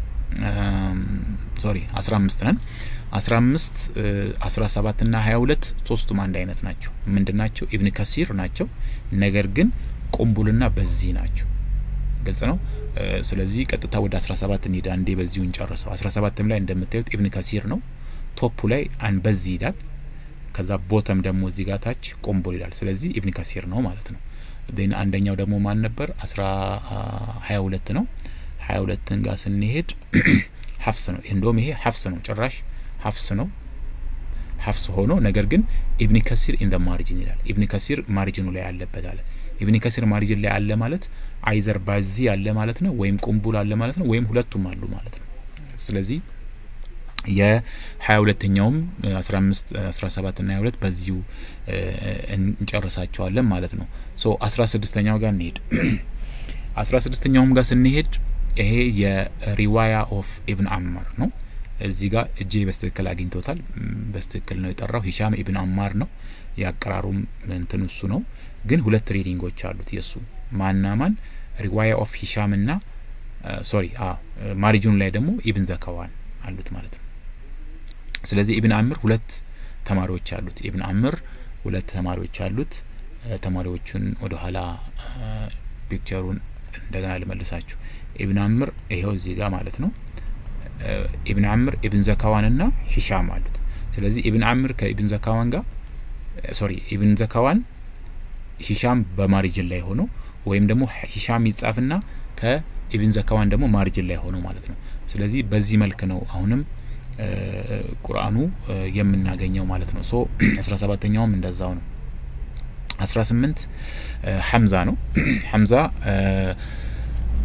ሶሪ አስራ አምስት ነን። አስራ አምስት አስራ ሰባት ና ሀያ ሁለት ሶስቱም አንድ አይነት ናቸው። ምንድን ናቸው? ኢብን ከሲር ናቸው። ነገር ግን ቁምቡልና በዚህ ናቸው። ግልጽ ነው። ስለዚህ ቀጥታ ወደ አስራ ሰባት እንሄድ። አንዴ በዚሁ እንጨርሰው። አስራ ሰባትም ላይ እንደምታዩት ኢብን ከሲር ነው። ቶፑ ላይ አን በዚህ ይላል። ከዛ ቦተም ደግሞ እዚህ ጋር ታች ቁምቡል ይላል። ስለዚህ ኢብን ከሲር ነው ማለት ነው። ዜን አንደኛው ደግሞ ማን ነበር? አስራ ሀያ ሁለት ነው። ሀያ ሁለትን ጋር ስንሄድ ሀፍስ ነው። እንደውም ይሄ ሀፍስ ነው፣ ጭራሽ ሀፍስ ነው። ሀፍስ ሆኖ ነገር ግን ኢብኒ ከሲር ኢን ደ ማሪጅን ይላል። ኢብኒ ከሲር ማሪጅኑ ላይ አለበት አለ። ኢብኒ ከሲር ማሪጅን ላይ አለ ማለት አይዘር ባዚ አለ ማለት ነው፣ ወይም ቁምቡል አለ ማለት ነው፣ ወይም ሁለቱም አሉ ማለት ነው። ስለዚህ የሀያ ሁለተኛውም አስራ አምስት አስራ ሰባት ና ሀያ ሁለት በዚሁ እንጨርሳቸዋለን ማለት ነው። ሶ አስራ ስድስተኛው ጋር እንሄድ። አስራ ስድስተኛውም ጋር ስንሄድ ይሄ የሪዋያ ኦፍ ኢብን አማር ነው። እዚህ ጋር እጄ በስትክክል አግኝቶታል። በስትክክል ነው የጠራው። ሂሻም ኢብን አማር ነው የአቀራሩም እንትን እሱ ነው። ግን ሁለት ሪዲንጎች አሉት የእሱ ማና ማን ሪዋያ ኦፍ ሂሻም ና ሶሪ ማሪጅኑ ላይ ደግሞ ኢብን ዘከዋን አሉት ማለት ነው። ስለዚህ ኢብን አምር ሁለት ተማሪዎች አሉት። ኢብን አምር ሁለት ተማሪዎች አሉት። ተማሪዎቹን ወደ ኋላ ፒክቸሩን እንደገና ልመልሳችሁ። ኢብን አምር ይሄው እዚህ ጋር ማለት ነው። ኢብን አምር ኢብን ዘካዋን ና ሂሻም አሉት። ስለዚህ ኢብን አምር ከኢብን ዘካዋን ጋር ሶሪ ኢብን ዘካዋን ሂሻም በማሪጅን ላይ ሆኖ ወይም ደግሞ ሂሻም ይጻፍና ከኢብን ዘካዋን ደግሞ ማሪጅን ላይ ሆኖ ማለት ነው። ስለዚህ በዚህ መልክ ነው አሁንም ቁርአኑ የምናገኘው ማለት ነው። ሶ አስራ ሰባተኛውም እንደዛው ነው። አስራ ስምንት ሐምዛ ነው። ሐምዛ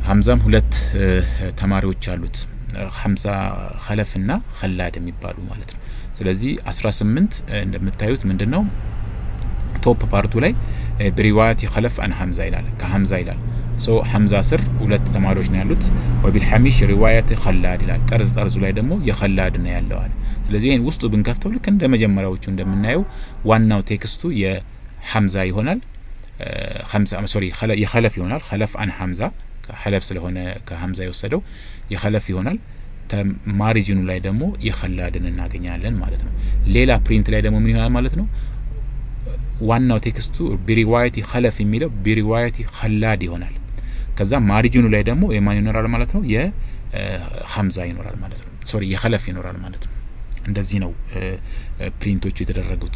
ሀምዛም ሁለት ተማሪዎች አሉት ሀምዛ ኸለፍና ኸላድ የሚባሉ ማለት ነው። ስለዚህ አስራ ስምንት እንደምታዩት ምንድን ነው ቶፕ ፓርቱ ላይ ብሪዋያት የኸለፍ አን ሀምዛ ይላል ከሀምዛ ይላል ሶ ሀምዛ ስር ሁለት ተማሪዎች ነው ያሉት። ወቢልሐሚሽ ሪዋያት ኸላድ ይላል ጠርዝ ጠርዙ ላይ ደግሞ የኸላድ ነው ያለዋል። ስለዚህ ይህን ውስጡ ብንከፍተው ልክ እንደ መጀመሪያዎቹ እንደምናየው ዋናው ቴክስቱ የሀምዛ ይሆናል ሶሪ የኸለፍ ይሆናል። ኸለፍ አን ሀምዛ ኸለፍ ስለሆነ ከሀምዛ የወሰደው የኸለፍ ይሆናል። ማሪጅኑ ላይ ደግሞ የኸላድን እናገኛለን ማለት ነው። ሌላ ፕሪንት ላይ ደግሞ ምን ይሆናል ማለት ነው? ዋናው ቴክስቱ ቢሪዋየቲ ኸለፍ የሚለው ቢሪዋየቲ ኸላድ ይሆናል። ከዛ ማሪጅኑ ላይ ደግሞ የማን ይኖራል ማለት ነው? የሀምዛ ይኖራል ማለት ነው። ሶሪ የኸለፍ ይኖራል ማለት ነው። እንደዚህ ነው ፕሪንቶቹ የተደረጉት።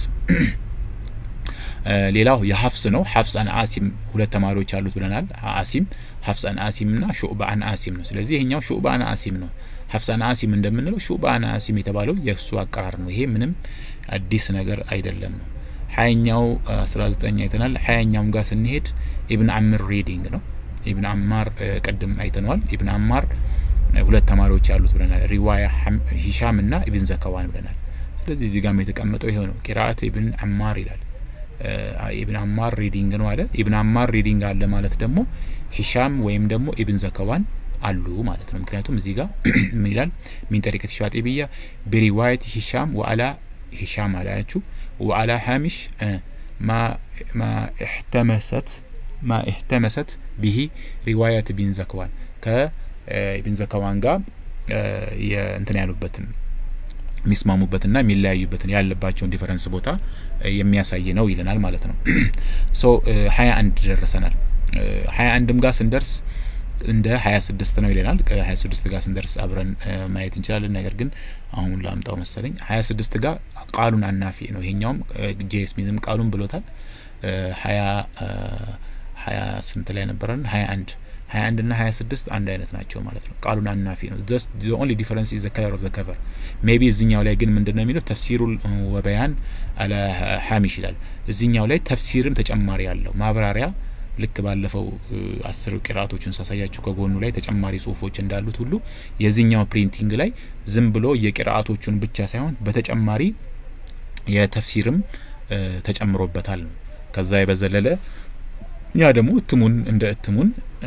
ሌላው የሀፍስ ነው። ሀፍስ አን አሲም ሁለት ተማሪዎች አሉት ብለናል። አሲም ሀፍስ አን አሲም ና ሹዕባ አን አሲም ነው። ስለዚህ ይሄኛው ሹዕባ አን አሲም ነው። ሀፍስ አን አሲም እንደምንለው ሹዕባ አን አሲም የተባለው የእሱ አቀራር ነው። ይሄ ምንም አዲስ ነገር አይደለም ነው። ሀያኛው አስራ ዘጠኝ አይተናል። ሀያኛውም ጋር ስንሄድ ኢብን አምር ሪዲንግ ነው። ኢብን አማር ቅድም አይተነዋል። ኢብን አማር ሁለት ተማሪዎች አሉት ብለናል። ሪዋያ ሂሻም ና ኢብን ዘከዋን ብለናል። ስለዚህ እዚህ ጋም የተቀመጠው ይሄው ነው። ቂራአት ኢብን አማር ይላል። ኢብን አማር ሪዲንግ ነው አለ። ኢብን አማር ሪዲንግ አለ ማለት ደግሞ ሂሻም ወይም ደግሞ ኢብን ዘከዋን አሉ ማለት ነው። ምክንያቱም እዚህ ጋር ምን ይላል? ሚን ጠሪቀት ሻጢብያ ቢሪዋየት ሂሻም ወአላ ሂሻም አላያችሁ ወአላ ሀሚሽ ማ እሕተመሰት ማ እሕተመሰት ቢሂ ሪዋያት ቢን ዘከዋን ከኢብን ዘከዋን ጋር እንትን ያሉበትን የሚስማሙበትና የሚለያዩበትን ያለባቸውን ዲፈረንስ ቦታ የሚያሳይ ነው ይለናል ማለት ነው። ሶ ሀያ አንድ ደርሰናል። ሀያ አንድም ጋር ስንደርስ እንደ ሀያ ስድስት ነው ይለናል። ከሀያ ስድስት ጋር ስንደርስ አብረን ማየት እንችላለን። ነገር ግን አሁን ላምጣው መሰለኝ። ሀያ ስድስት ጋር ቃሉን አናፊ ነው። ይሄኛውም ጄ ስሚዝም ቃሉን ብሎታል። ሀያ ሀያ ስንት ላይ ነበረን? ሀያ አንድ ሀያ አንድ ና ሀያ ስድስት አንድ አይነት ናቸው ማለት ነው። ቃሉን አናፊ ነው። ዘ ኦንሊ ዲፈረንስ ኢዝ ዘ ከለር ኦፍ ዘ ከቨር ሜቢ እዚኛው ላይ ግን ምንድን ነው የሚለው ተፍሲሩ ወበያን አለ ሀሚሽ ይላል። እዚኛው ላይ ተፍሲርም ተጨማሪ ያለው ማብራሪያ ልክ ባለፈው አስር ቂራአቶችን ሳሳያችሁ ከጎኑ ላይ ተጨማሪ ጽሁፎች እንዳሉት ሁሉ የዚህኛው ፕሪንቲንግ ላይ ዝም ብሎ የቂራአቶቹን ብቻ ሳይሆን በተጨማሪ የተፍሲርም ተጨምሮበታል ነው። ከዛ የበዘለለ ያ ደግሞ እትሙን እንደ እትሙን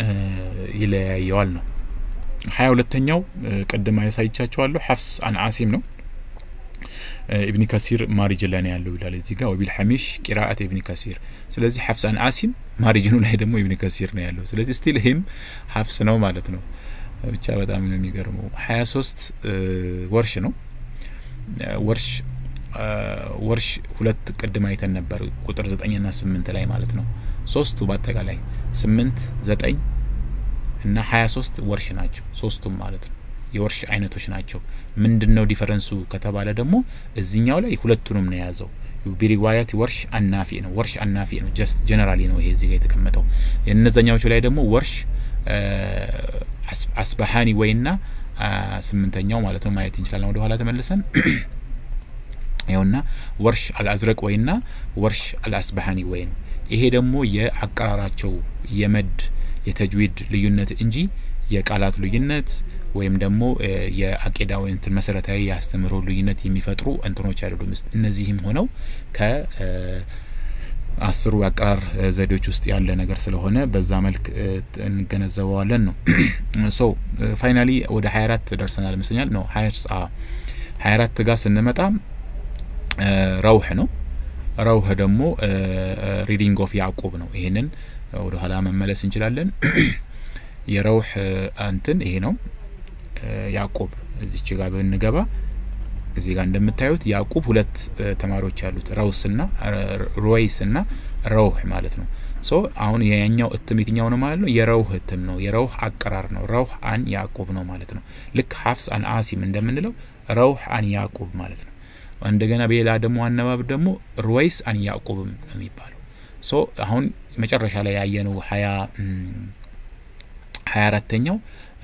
ይለያየዋል ነው። ሀያ ሁለተኛው ቅድም ያሳይቻችኋለሁ ሐፍስ አን አሲም ነው። ኢብኒ ከሲር ማሪጅን ላይ ነው ያለው ይላል እዚህ ጋር ወቢል ሐሚሽ ቂራአት ኢብኒ ከሲር። ስለዚህ ሐፍስ አን አሲም ማሪጅኑ ላይ ደግሞ ኢብኒ ከሲር ነው ያለው። ስለዚህ ስቲል ይህም ሐፍስ ነው ማለት ነው። ብቻ በጣም ነው የሚገርመው። ሀያ ሶስት ወርሽ ነው። ወርሽ ወርሽ ሁለት ቅድም አይተን ነበር ቁጥር ዘጠኝና ስምንት ላይ ማለት ነው። ሶስቱ በአጠቃላይ ስምንት ዘጠኝ እና ሀያ ሶስት ወርሽ ናቸው ሶስቱም ማለት ነው የወርሽ አይነቶች ናቸው ምንድን ነው ዲፈረንሱ ከተባለ ደግሞ እዚኛው ላይ ሁለቱንም ነው የያዘው ቢሪዋያት ወርሽ አናፊ ነው ወርሽ አናፊ ነው ጀስት ጀነራሊ ነው ይሄ እዚህ ጋር የተቀመጠው የእነዛኛዎቹ ላይ ደግሞ ወርሽ አስባሀኒ ወይና ስምንተኛው ማለት ነው ማየት እንችላለን ወደ ኋላ ተመልሰን ይኸውና ወርሽ አልአዝረቅ ወይና ወርሽ አልአስባሀኒ ወይ ነው ይሄ ደግሞ የአቀራራቸው የመድ የተጅዊድ ልዩነት እንጂ የቃላት ልዩነት ወይም ደግሞ የአቂዳ ወይ እንትን መሰረታዊ የአስተምህሮ ልዩነት የሚፈጥሩ እንትኖች አይደሉም። እነዚህም ሆነው ከአስሩ የአቀራር ዘዴዎች ውስጥ ያለ ነገር ስለሆነ በዛ መልክ እንገነዘበዋለን ነው። ሶ ፋይናሊ ወደ ሀያ አራት ደርሰናል ይመስለኛል ነው ሀያ አራት ጋር ስንመጣ ረውህ ነው። ረውህ ደግሞ ሪዲንግ ኦፍ ያዕቁብ ነው። ይሄንን ወደ ኋላ መመለስ እንችላለን። የረውህ እንትን ይሄ ነው። ያዕቁብ እዚች ጋር ብንገባ እዚህ ጋር እንደምታዩት ያዕቁብ ሁለት ተማሪዎች አሉት ረውስ ና ሩወይስ ና ረውህ ማለት ነው። ሶ አሁን የኛው እትም የትኛው ነው ማለት ነው? የረውህ እትም ነው። የረውህ አቀራር ነው። ረውህ አን ያዕቁብ ነው ማለት ነው። ልክ ሀፍስ አን አሲም እንደምንለው ረውህ አን ያዕቁብ ማለት ነው። እንደገና በሌላ ደግሞ አነባብ ደግሞ ሩወይስ አን ያዕቁብም ነው የሚባለው። ሶ አሁን መጨረሻ ላይ ያየነው ሀያ ሀያ አራተኛው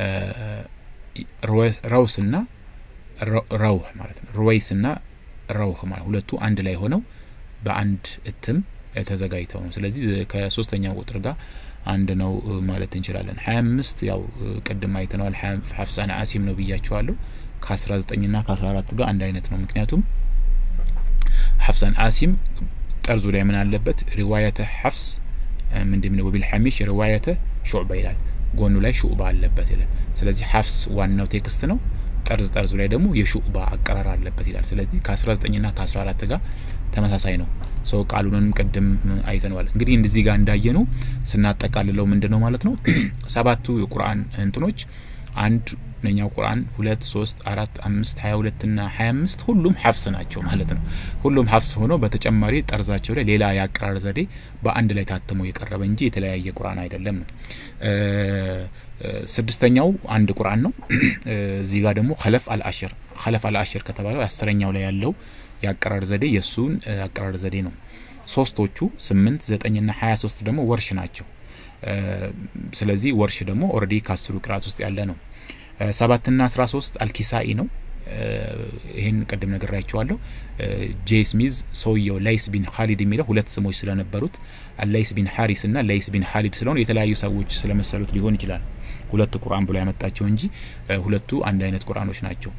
ረውስ ና ረውህ ማለት ነው። ሩወይስ ና ረውህ ማለት ሁለቱ አንድ ላይ ሆነው በአንድ እትም ተዘጋጅተው ነው። ስለዚህ ከሶስተኛው ቁጥር ጋር አንድ ነው ማለት እንችላለን። ሀያ አምስት ያው ቅድም አይተነዋል። ሀፍሳን አሲም ነው ብያቸዋለሁ። ከአስራ ዘጠኝ ና ከአስራ አራት ጋር አንድ አይነት ነው። ምክንያቱም ሀፍሳን አሲም ጠርዙ ላይ ምን አለበት? ሪዋየተ ሀፍስ ምንድን ነው? ወቢልሐሚሽ ሪዋየተ ሹዕባ ይላል። ጎኑ ላይ ሹዕባ አለበት ይላል። ስለዚህ ሀፍስ ዋናው ቴክስት ነው። ጠርዝ ጠርዙ ላይ ደግሞ የሹዕባ አቀራር አለበት ይላል። ስለዚህ ከአስራ ዘጠኝ ና ከአስራ አራት ጋር ተመሳሳይ ነው። ሰው ቃሉንም ቅድም አይተነዋል። እንግዲህ እንደዚህ ጋር እንዳየ ነው ስናጠቃልለው ምንድን ነው ማለት ነው ሰባቱ የቁርአን እንትኖች አንድ ነኛው ቁርአን ሁለት ሶስት አራት አምስት ሀያ ሁለት ና ሀያ አምስት ሁሉም ሀፍስ ናቸው ማለት ነው። ሁሉም ሀፍስ ሆኖ በተጨማሪ ጠርዛቸው ላይ ሌላ የአቀራር ዘዴ በአንድ ላይ ታትሞ የቀረበ እንጂ የተለያየ ቁርአን አይደለም ነው። ስድስተኛው አንድ ቁርአን ነው። እዚህ ጋር ደግሞ ከለፍ አልአሽር ከለፍ አልአሽር ከተባለው አስረኛው ላይ ያለው የአቀራር ዘዴ የእሱን አቀራር ዘዴ ነው። ሶስቶቹ ስምንት ዘጠኝ ና ሀያ ሶስት ደግሞ ወርሽ ናቸው። ስለዚህ ወርሽ ደግሞ ኦልሬዲ ከአስሩ ቅራት ውስጥ ያለ ነው። ሰባትና አስራ ሶስት አልኪሳኢ ነው። ይህን ቅድም ነግራችኋለሁ። ጄ ስሚዝ ሰውየው ላይስ ቢን ኻሊድ የሚለው ሁለት ስሞች ስለነበሩት ላይስ ቢን ሀሪስ ና ላይስ ቢን ኻሊድ ስለሆኑ የተለያዩ ሰዎች ስለመሰሉት ሊሆን ይችላል ሁለቱ ቁርአን ብሎ ያመጣቸው እንጂ ሁለቱ አንድ አይነት ቁርአኖች ናቸው።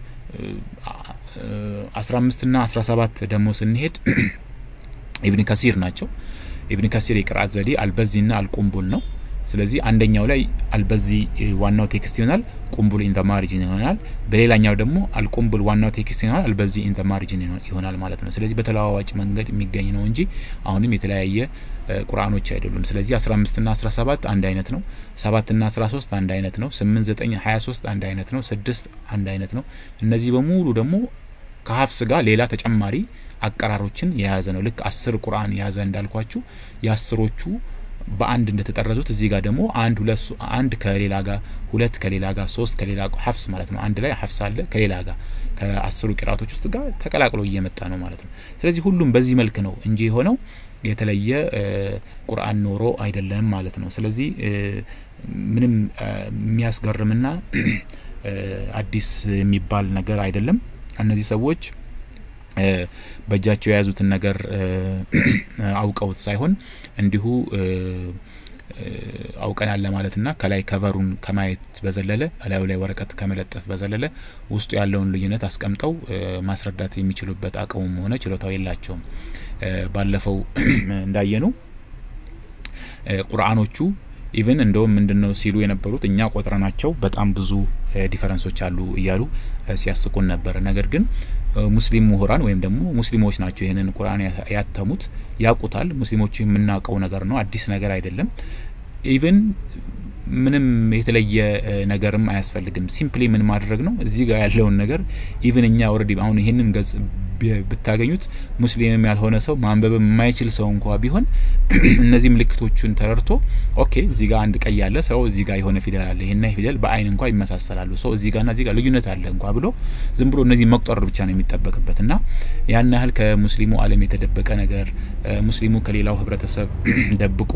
አስራ አምስት ና አስራ ሰባት ደግሞ ስንሄድ ኢብን ከሲር ናቸው። ኢብን ከሲር የቅርአት ዘዴ አልበዚ ና አልቁምቡል ነው። ስለዚህ አንደኛው ላይ አልበዚ ዋናው ቴክስት ይሆናል፣ ቁምቡል ኢን ማርጂን ይሆናል። በሌላኛው ደግሞ አልቁምቡል ዋናው ቴክስት ይሆናል፣ አልበዚ ኢን ማርጂን ይሆናል ማለት ነው። ስለዚህ በተለዋዋጭ መንገድ የሚገኝ ነው እንጂ አሁንም የተለያየ ቁርአኖች አይደሉም። ስለዚህ አስራ አምስት ና አስራ ሰባት አንድ አይነት ነው። ሰባት ና አስራ ሶስት አንድ አይነት ነው። ስምንት ዘጠኝ ሀያ ሶስት አንድ አይነት ነው። ስድስት አንድ አይነት ነው። እነዚህ በሙሉ ደግሞ ከሀፍስ ጋር ሌላ ተጨማሪ አቀራሮችን የያዘ ነው። ልክ አስር ቁርአን የያዘ እንዳልኳችሁ የአስሮቹ በአንድ እንደተጠረዙት እዚህ ጋር ደግሞ አንድ ሁለት አንድ ከሌላ ጋር ሁለት ከሌላ ጋር ሶስት ከሌላ ሀፍስ ማለት ነው። አንድ ላይ ሀፍስ አለ ከሌላ ጋር ከአስሩ ቂራቶች ውስጥ ጋር ተቀላቅሎ እየመጣ ነው ማለት ነው። ስለዚህ ሁሉም በዚህ መልክ ነው እንጂ የሆነው የተለየ ቁርአን ኖሮ አይደለም ማለት ነው። ስለዚህ ምንም የሚያስገርምና አዲስ የሚባል ነገር አይደለም። እነዚህ ሰዎች በእጃቸው የያዙትን ነገር አውቀውት ሳይሆን እንዲሁ አውቀናል ለማለትና ከላይ ከቨሩን ከማየት በዘለለ እላዩ ላይ ወረቀት ከመለጠፍ በዘለለ ውስጡ ያለውን ልዩነት አስቀምጠው ማስረዳት የሚችሉበት አቅሙም ሆነ ችሎታው የላቸውም። ባለፈው እንዳየኑ ቁርአኖቹ ኢቭን እንደውም ምንድን ነው ሲሉ የነበሩት እኛ ቆጥረናቸው በጣም ብዙ ዲፈረንሶች አሉ እያሉ ሲያስቁን ነበር። ነገር ግን ሙስሊም ምሁራን ወይም ደግሞ ሙስሊሞች ናቸው ይህንን ቁርአን ያተሙት፣ ያውቁታል። ሙስሊሞች የምናውቀው ነገር ነው፣ አዲስ ነገር አይደለም። ኢቭን ምንም የተለየ ነገርም አያስፈልግም። ሲምፕሊ ምን ማድረግ ነው እዚህ ጋር ያለውን ነገር ኢቭን እኛ ኦልሬዲ አሁን ይህንን ገጽ ብታገኙት ሙስሊምም ያልሆነ ሰው ማንበብ የማይችል ሰው እንኳ ቢሆን እነዚህ ምልክቶቹን ተረድቶ ኦኬ እዚህ ጋር አንድ ቀይ ያለ ሰው እዚህ ጋር የሆነ ፊደል አለ ይሄና ፊደል በአይን እንኳ ይመሳሰላሉ ሰው እዚህ ጋርና እዚህ ጋር ልዩነት አለ እንኳ ብሎ ዝም ብሎ እነዚህ መቁጠር ብቻ ነው የሚጠበቅበት እና ያን ያህል ከሙስሊሙ ዓለም የተደበቀ ነገር ሙስሊሙ ከሌላው ህብረተሰብ ደብቆ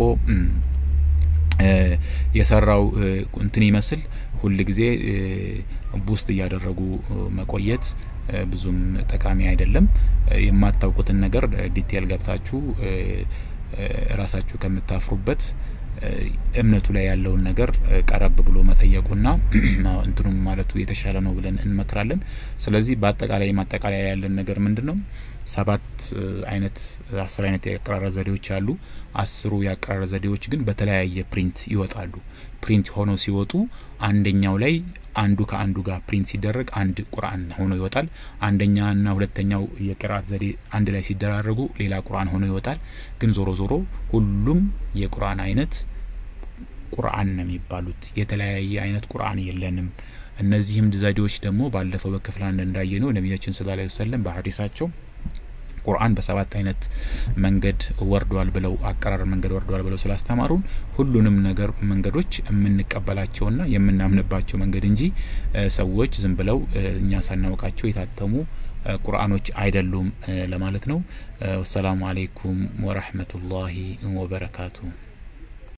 የሰራው እንትን ይመስል ሁል ጊዜ ቡስት እያደረጉ መቆየት ብዙም ጠቃሚ አይደለም። የማታውቁትን ነገር ዲቴል ገብታችሁ ራሳችሁ ከምታፍሩበት እምነቱ ላይ ያለውን ነገር ቀረብ ብሎ መጠየቁና እንትኑም ማለቱ የተሻለ ነው ብለን እንመክራለን። ስለዚህ በአጠቃላይ ማጠቃለያ ያለን ነገር ምንድን ነው? ሰባት አይነት አስር አይነት የአቀራረብ ዘዴዎች አሉ። አስሩ የአቀራረብ ዘዴዎች ግን በተለያየ ፕሪንት ይወጣሉ። ፕሪንት ሆነው ሲወጡ አንደኛው ላይ አንዱ ከአንዱ ጋር ፕሪንት ሲደረግ አንድ ቁርአን ሆኖ ይወጣል። አንደኛና ሁለተኛው የቅርአት ዘዴ አንድ ላይ ሲደራረጉ ሌላ ቁርአን ሆኖ ይወጣል። ግን ዞሮ ዞሮ ሁሉም የቁርአን አይነት ቁርአን ነው የሚባሉት። የተለያየ አይነት ቁርአን የለንም። እነዚህም ዘዴዎች ደግሞ ባለፈው በክፍል አንድ እንዳየ ነው ነቢያችን ስለ ላ ወሰለም በሀዲሳቸው ቁርአን በሰባት አይነት መንገድ ወርዷል ብለው አቀራር መንገድ ወርዷል ብለው ስላስተማሩን ሁሉንም ነገር መንገዶች የምንቀበላቸውና የምናምንባቸው መንገድ እንጂ ሰዎች ዝም ብለው እኛ ሳናውቃቸው የታተሙ ቁርአኖች አይደሉም ለማለት ነው። ወሰላሙ አሌይኩም ወረህመቱላሂ ወበረካቱ።